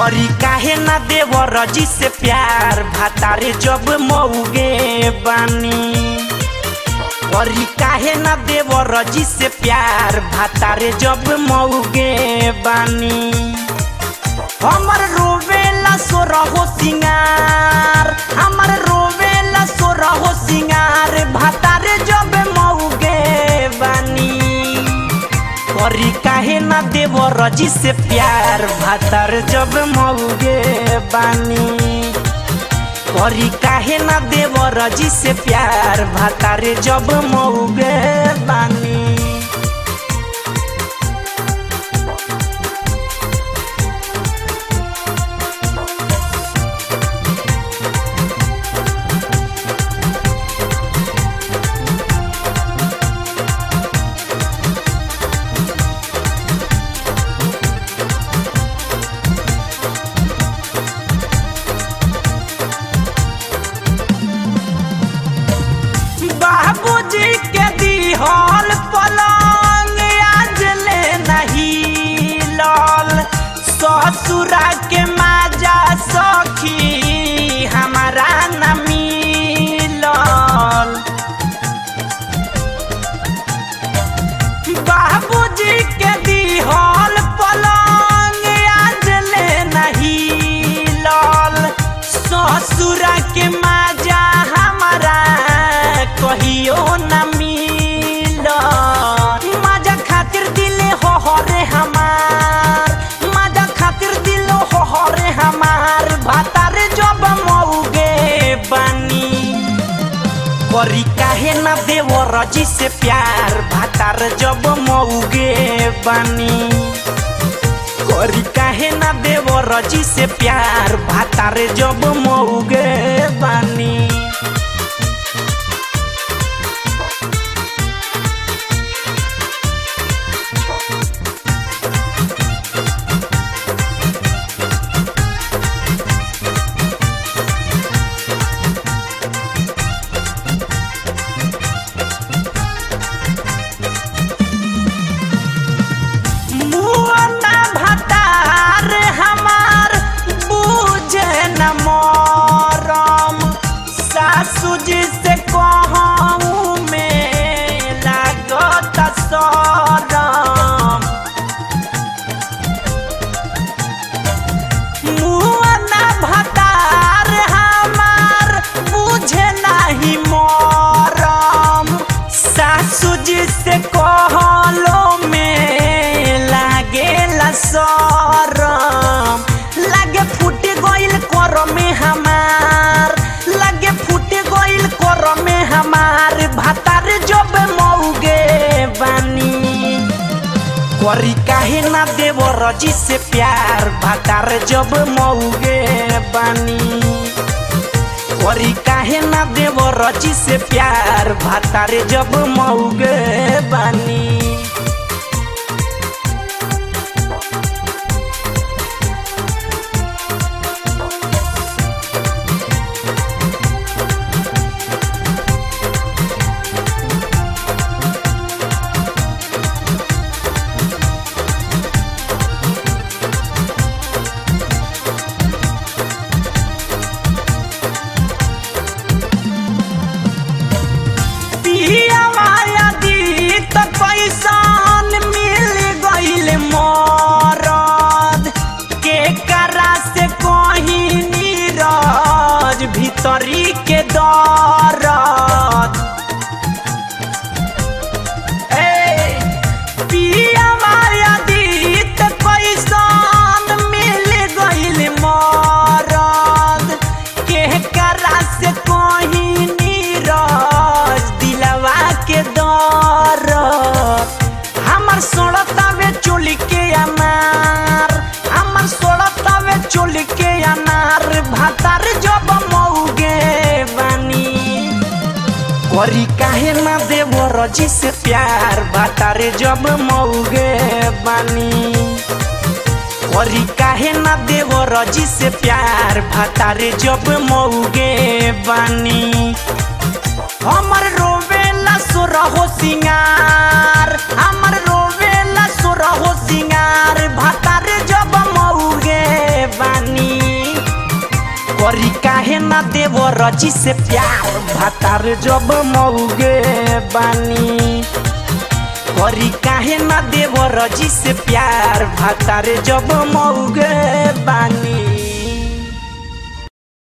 करी काहे ना देवर जी से प्यार भातारे जब मऊगे बानी करी काहे ना देवर जी से प्यार भातारे जब मऊगे बानी हमर रोवेला सो रहो सिंगार हमर रोवेला सो रहो सिंगार भातारे जब मऊगे बानी करी काहे ना देव रजी से प्यार भातार जब मऊगे बानी करी काहे ना देव रजी से प्यार भातार जब मऊगे बानी बाबूजी के दिहल पलंग आज ले नहीं लल ससुरा के माजा सखी हमारा न मिलल बाबूजी के दिहल पलंग आज ले नहीं लल ससुरा के माजा हमारा कहियो न मिल माजा खातिर दिले हो हरे हमार माजा खातिर दिलो हो हरे हमार भातारे जब मऊगे बानी करी काहे ना देवर जी से प्यार भातार जब मऊगे बानी करी काहे ना देवर जी से प्यार भातार जब मऊगे बानी मुअना भतार हमार बूझे न मरम सासू जी से कहूँ में लागत सरम मुअना भतार हमार बुझे नाही मरम सासू जी से कहलो में लागेला सरम लागे फूट गइल कर में हमार लागे फूट गइल कर में हमार भातार जब मऊगे बानी करी काहे ना देव रजी से प्यार भातार जब मऊगे बानी करी काहे ना देव रजी से प्यार भातार जब मऊगे बानी पिया माया दी त पैसान मिल गइल मरद के करा से कहीं नीरज भीतरी के दरद ए, पिया माया दी त पैसान मिल गइल मरद के करा से कहीं नीरज दिलवा के दर हमर सोड़तावे चोली के अनार हमर सोड़तावे चोली के अनार भातार जब मऊगे बानी करी काहे ना देव रजी से प्यार भातारे जब मऊगे बानी करी काहे ना देव रजी से प्यार भातारे जब मऊगे बानी हमर रोवेला सो रहो सिंगार हमर रोवेला सो रहो सिंगार भातारे जब मऊगे बानी न देवो रजी से प्यार भातार जब मौगे बानी करी काहे न देवो रजी से प्यार भातार जब मौगे बानी